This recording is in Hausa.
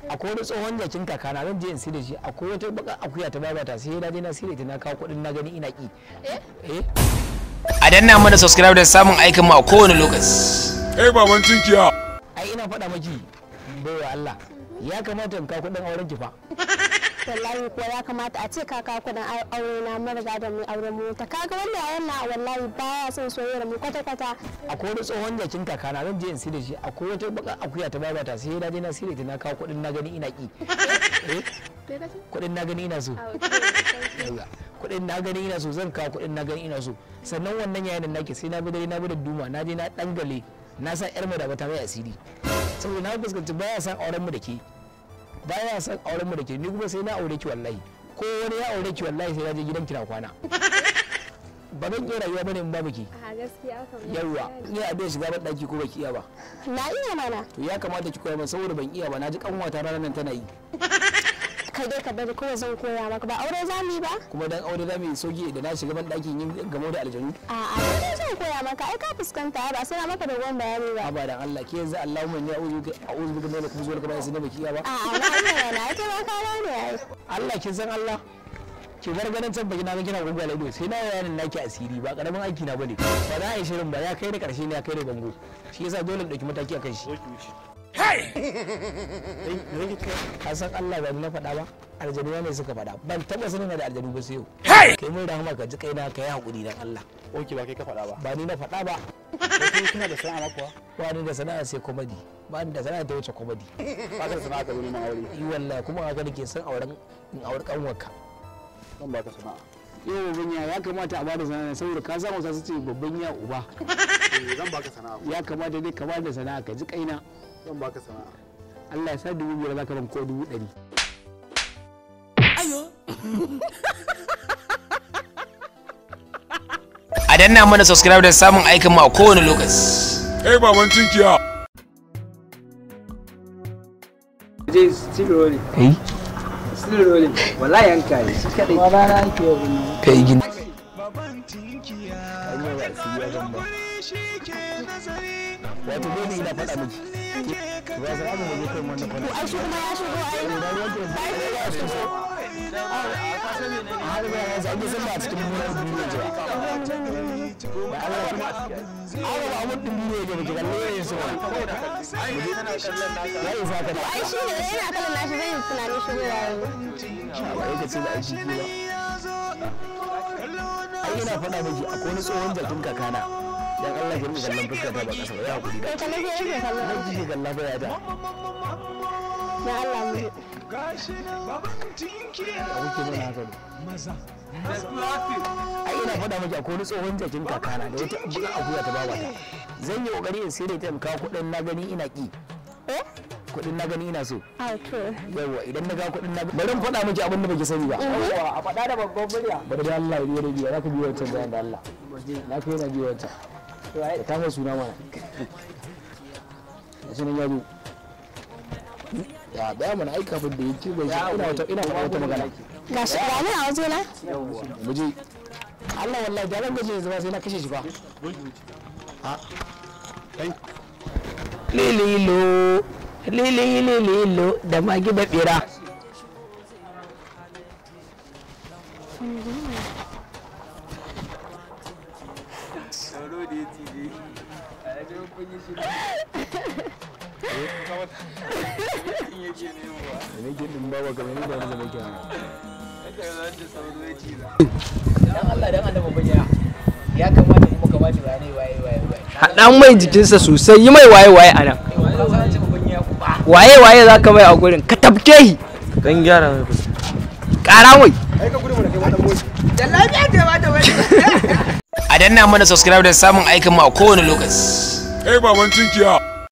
akwai wani tsohon jakin kakana zan je in sai da shi akwai wata baka akuya ta babata sai na je na sai da ita na kawo kuɗin na gani ina ki eh a danna mana subscribe da samun aikin mu a kowane lokaci Kai baban tunkiya. ai ina faɗa maki baiwa Allah ya kamata in kawo kuɗin auren ki fa wallahi kuwa ya kamata a ce kaka kudin aure na mun riga da mu auren mu ta kaga wannan yayan na wallahi baya son soyayyar mu kwata kwata akwai wani tsohon jakin kakana zan je in sai da shi akwai wata baka akuya ta babata sai na je na sai da ita na kawo kuɗin na gani ina ki eh kuɗin na gani ina so Yauwa. kuɗin na gani ina so zan kawo kuɗin na gani ina so sannan wannan yayin da nake sai na bi dare na bi da duma na je na dangale na sa yar mu da bata mai asiri saboda na fuskanci baya san auren mu da ke baya san auren mu da ke ni kuma sai na aure ki wallahi ko wani ya aure ki wallahi sai na je gidan ki na kwana ba zan iya rayuwa bane in babu ki a gaskiya kan yawwa iya abin shiga ban daki ko baki iya ba na iya mana to ya kamata ki koya min saboda ban iya ba na ji kanwata ranar nan tana yi kai dai ka bari kuma zan koya maka ba aure za mu yi ba kuma dan aure za mu yi sauki da na shiga ban dakin yin gamo da aljanu a a dai zan koya maka ai ka fuskanta ba sai na maka dogon bayani ba abadan Allah ke yanzu Allahumma inni a'udhu bika a'udhu bika min al-khubuthi wal khaba'ith ne baki iya ba a a na iya na ita ma ka ne ai Allah kin san Allah ki bar ganin can baki na ga kina gurgula ido sai na yanin naki asiri ba karamin aiki na bane ba za a yi shirin ba ya kai da karshe ne ya kai da bango shi yasa dole in dauki mataki akan shi ka san Allah ba ni na faɗa ba aljanu ne suka faɗa ban taɓa sanin da aljanu ba sai yau kai mun rahama ka ji kaina ka yi hakuri dan Allah Oke ba kai ka faɗa ba. ba ni na faɗa ba Kai kana da sana'a kuwa? ba ni da sana'a sai komedi ba ni da sana'a ta wuce komedi Ba ka da sana'a ka zo neman aure. yi wallahi kuma haka nake son auren in aure kanwarka Zan baka sana'a. yau babban ya ya kamata a bada sana'a saboda ka samu sa su ce babban ya uba Eh, Zan baka sana'a. ya kamata dai ka bada sana'a ka ji kaina Zan baka sana'a. Allah ya sa dubu biyar za ka ban ko dubu ɗari a danna mana subscribe da samun aikin mu a kowane lokaci Kai baban tunkiya. je still rolling kai still rolling wallahi yanka ne shi kadai ba rana ake yau ne kai gini wato dole ina faɗa miki ba sa abu mu je kan wannan kwana ai shi kuma ya shigo ai har ba ya zage sun ba cikin murar duniya jira da Allah kuma awa ba mun din duniya ga miki kalle ne su ya yi sa ka da ai shi ne yana kallon nashi zai yi tunanin shigo ya yi ba yake ce da aiki ba ai ina faɗa miki akwai wani tsohon jakin kakana dan Allah ki rinka kallon fuskata ba kasa ba ya hakuri da kai ta nake yake kallon nan kike kalla ba ya da na Allah mu ya kuke mana haka ne ai ina faɗa miki akwai wani tsohon jakin kakana da wata buga akuya ta babata zan yi kokari in sai da ita in kawo kuɗin na gani ina ki eh kuɗin na gani ina so a to yawa idan na ga kuɗin na bari in faɗa miki abin da baki sani ba a faɗa da babban murya bari da Allah ya biyo da biyo za ka biyo wancan bayan da Allah na kai na biyo wancan da ta mai suna mana da sunan ya zo ya baya mana aika abin da ya ce bai shi ina wata ina faɗa wata magana ga shi ga ni a waje na mu je Allah wallahi da ran gaje zama sai na kashe shi fa ha lililo lililo da magi da bira da nake din bawa kamar ni da wani zama kenan dan Allah dan annabi bayyana ya kamata kuma ka bani waye waye waye waye haɗa mai jikinsa sosai yi mai waye waye a nan waye waye za ka mai a gurin ka tafke shi Dan gyara mai ƙara mai a danna mana subscribe da samun aikin mu a kowane lokaci Kai baban tunkiya.